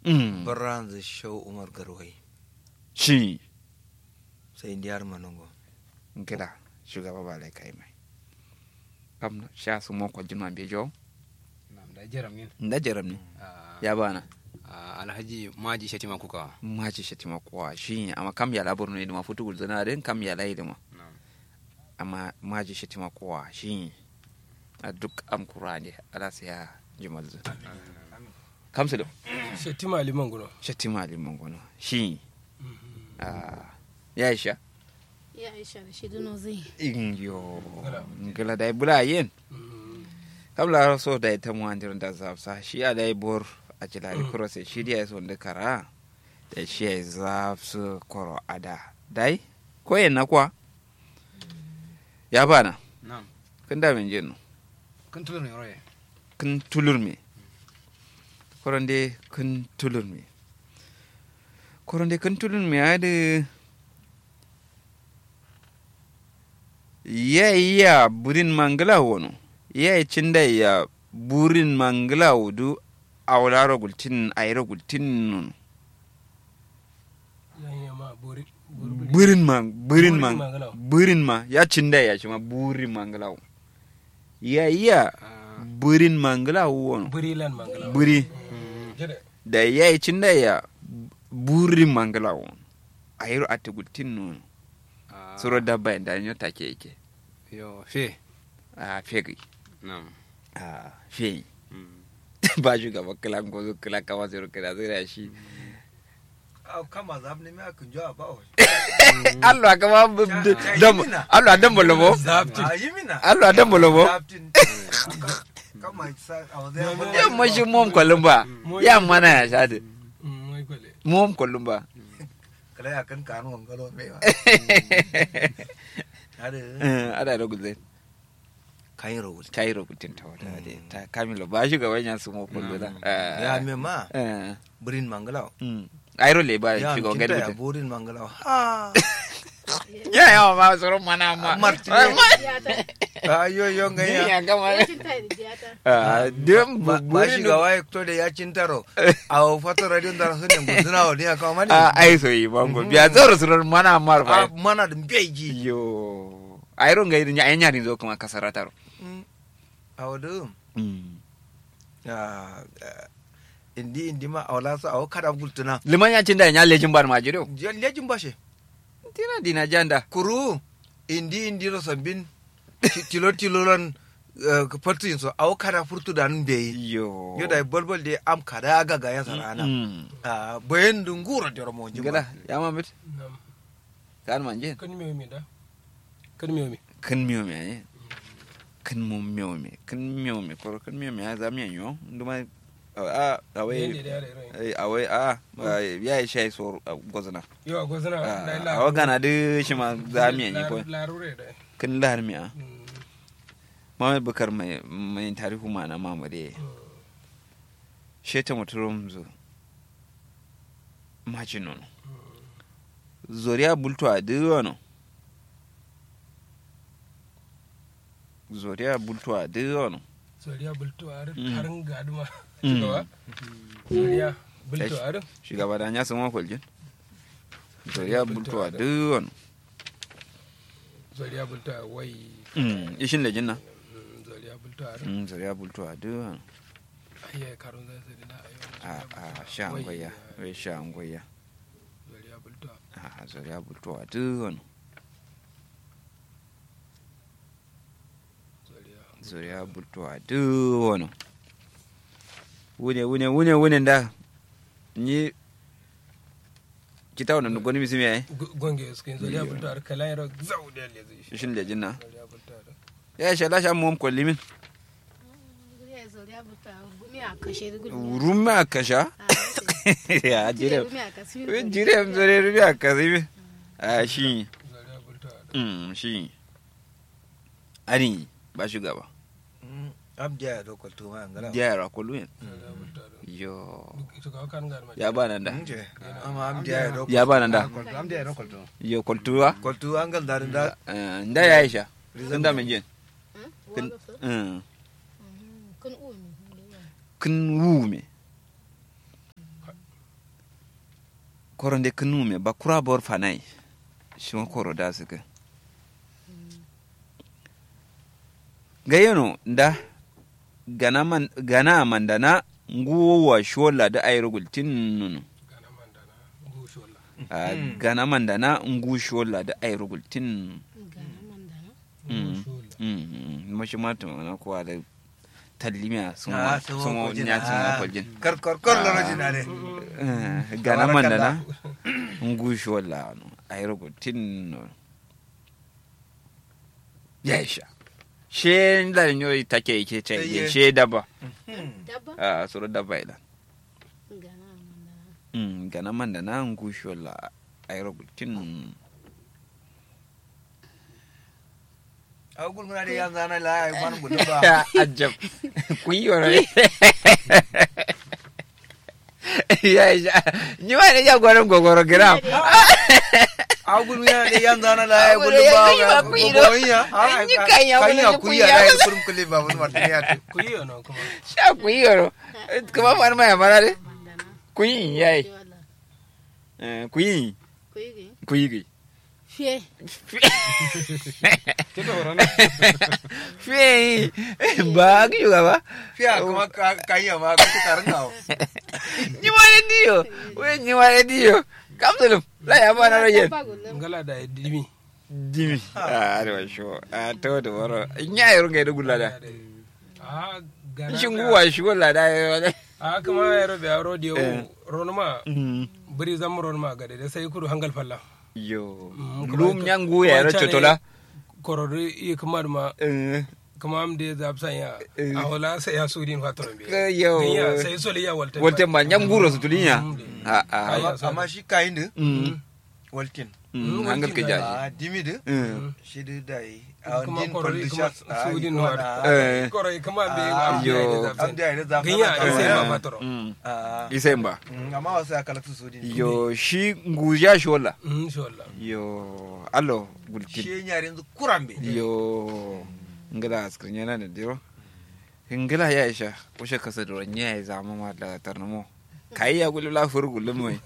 Mm. baranzu shau umar garwai shi sai indiyar manongo ngila shugaba ba lai kai mai kam sha su mo ko jima be jo Na'am, da jaram yin nda jaram ne Ah, ya bana ah, alhaji maji shatima kuka maji shatima kowa shi amma kam ya labar ne ma futu gulzana den kam ya lai ma Na'am. amma maji shatima kowa shi a duk am kurane ala sai ya jimal zu kam su da Shetima liman guno. shatima liman gono shi ah ya isha Ya Aisha da shi duno zai. inyo ngila dai bula yen kam la so dai ta mu andir da zafsa shi a dai bor a jilari kuro sai shi dai so da kara da shi ya zafsu koro ada dai ko yen na kwa ya bana Na'am. kun da min jin Kun tulur ne roye. kun tulur me koron dai kun tulur me koron dai kun tulur me ya da ya iya burin mangala wono ya yi cinda ya burin mangala wudu a wularo gultin a yi gultin nun Yan yama bori. burin ma burin ma Burin mangala. burin ma ya cinda ya shi ma burin mangala wo. ya iya Ah, burin mangala wono Buri lan mangala. buri Jere. da ya yi cinda ya burin mangala wono a yi a gultin nun ah, suro dabba da nyo take yake Yo, fe. a fegi Na'am. a fegi Mm. ba shugaba kila gozo kila kama zero kila zira shi kama zab ne mai kun jawa ba Allah kama dam Allah dam bolobo a yi mina Allah dam bolobo Zaptin. kama sa a wanzai ya ya mashi mom kolumba ya mana ya shade Mm, Mai kwale. mom kolumba kala ya kan kanu wangalo mai wa ada ada da guzai kayin rawul kai rubutin ta wata de ta kamilo ba shugaba ya su mo kolumba ya me ma eh burin mangalaw airo le ba ya shugaban kinta gadi ya mutum burin mangalaw ha ya yawa ma tsoron mana ma Martin. Diyata. ayo yo Ni ngaya ya gama Wacin ta da diyata. Ah, dem ba burin shi ga waye to da ya cintaro a fato radio da sun ne guduna wa ne ka mani a ai so yi bango biya tsoro tsoron mana mar a fa mana da beji yo airo ngai nya enya ni zo kuma kasara taro a wadu indi indi ma awla so aw kada gultuna liman ya cinda nya lejin bar ma jiro lejin bashe tina dina janda kuru indi indi ro sambin ti- tilo tilo ran fartu so aw kada furtu da nan be yo yo da bolbol de am kada ga ga ya sarana Mm. a bayan dungura da mo gada jima ya ma bit Nam. kan manje Kan miyo mi da. Kan miyo mi. kan miyo me ne kan mo miyo me kan miyo me ko kan miyo me ya za miyan yo nduma a a Yende wai da yare rai. ai a wai a ya yi shai so gozana Yo a gwazana. a wa gana de shi ma za miyan yi ko Larure da. kan lahar miya Mm. Muhammad Bukar mai mai tarihu ma na mamare sheta muturum zo maji nono zoriya bulto a diwono zoriya bulto a diwono Soriya bulto a Mm. harin gaduma. Mm. Shugaba. Soriya bulto a shugaba da ya sama kwaljin zoriya bulto a diwono Soriya bulto a wai. ishin lejin na Mm, Soriya bulto a Mm, zoriya bulto a diwono Ayya karun zai sai da ayo. a a sha angwaya wai sha angwaya Soriya bulto a. a zoriya bulto a diwono Soriya. zuriya bultuwa duk wani wune wune wune wune da ni kita wannan gwani misi mai gonge suke zoriya bulto a kala yaro zau da le zai. shin lejin na Zoriya bulto a. ya sha lashe mu kwalli min Zuriya zuriya buta. Gumi a kashe da gudu. rumi a kasha ya jire Gumi a kashe. wai jire zure rumi a kasi min a shi Zoriya bulto a. mm, shi ani ba shugaba abja ya dokol to ma ngala diya yara kwallo yin Zoriya bulto a. yo Ito ka kan gar ma. ya ba nan da nje ama abja ya dokol ya ba nan da Amda ya rokol to. yo kwaltuwa kol to angal da da Eh, da ya isha sun da min jin Kun. Mm. Kun umi. kun wu me koronde knume ba kura bor fanai shi ma koro da su ga gayano da gana man gana mandana nguwa shola da ayro gultin nunu gana mandana gushu wala a gana mandana ngu shola da ayro gultin gana mandana Mm. gushu wala mm mashi mata na kuwa da tallimiya sun Ah, wa sun sun wa wa kwaljin. nya sun wa Ah. kwaljin kar kar kar loro jina ne Eh, gana mandana ngu shola no ayro gultin no yaisha she la nyoy take yake ce Iye. she daba dabba a suru daba ila gana mandana Mm, gana mandana ngu shola ayro gultin a gul muna da yan zana la ai man gudu ba ajab kuyoro ya ya ni ma ne ya gwaran gogoro gram a gul muna da yan zana la ai gudu Agul ya kai ba ba ga kuyi gogo ya Ni kan ya kan wani ya ni kuyi kuyi ya ya. ai kurum kule ba mun martin ya tu ku yi yana kuma sha kuyoro kuma man ma ya mara de mandana kuyi yayi wala eh kuyi kuyi kuyi fiye Kita orang ni. fi ba ki juga ba fiya kuma ka- kan ya ma ka ta karin gawo ni ma ne dio we ni ma ne dio kam tulum la ya ba na rojen dabba gullum ngala da dimi dimi a arewa sho a to da waro nya yaro ga da gulada a gana shin guwa shi wala da ya a kuma ya rabe a rodi Eh. yau ronuma Mm. biri zam ronuma ga da sai kudu hangal falla yo Mm, kuma lum ka- nyangu ya ro kuma cane- chotola korori i kuma ma eh kuma am de zab san ya Eh. a wala sai ya sudin fatron be Ka yo. Ganya sai sole ya walta wolte ma nyangu ro sutulinya Mm. a a Ai, amma amma shi kayin da mm walkin mm Mm, hangal ke waltin jaji a dimi da Mm. shi da dai a kuma din korori kuma conditions sudin wa wa Eh. korori kuma be Ah, am de yo. zab am san da ya da Ganya sai zafa ma fatoro mm a isemba amma wasu ya kalatu su din yo shi nguja shola mm inshallah yo allo gulkin shi yare yanzu kurambe yo ngila askrinya na da diro ngila ya isha kushe kasa da nya ya zama ma da tarnamo kai ya gulu la fur gulu mai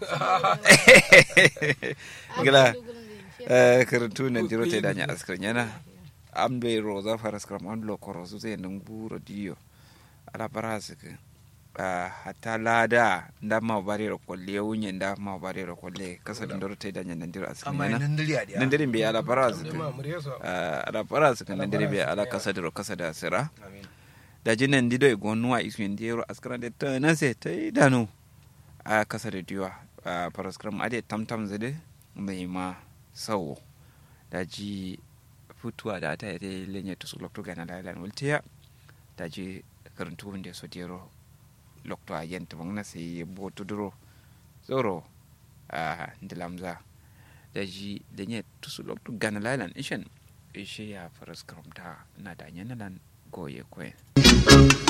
ngila eh karantu na diro te danya askrinya na ambe roza faras kram on lo korosu te nan buro diyo ala parasi ke ah hatta lada nda ma bare ro kolle wunye nda ma bare ro kolle kasa da diro te danya nan diro amma askrinya na nan diri a dia nan diro be ala parasi de ke ma mure so Ah, ala parasi ke nan diro be ala kasa diro kasa da sira amin da jinan dido e gonnuwa isu en diyero askara de tana se tai dano a kasa da diwa a paraskram ade tamtam zede mai ma sawo da ji futuwa da ta yi lenye to su lokto gana da lan wultiya da ji karantu wanda so diyero lokto a yenta bangna sai bo tuduro zoro a ndilamza da ji lenye to su lokto gana lan ishen ishe ya paraskram ta na da nyanalan goye kwen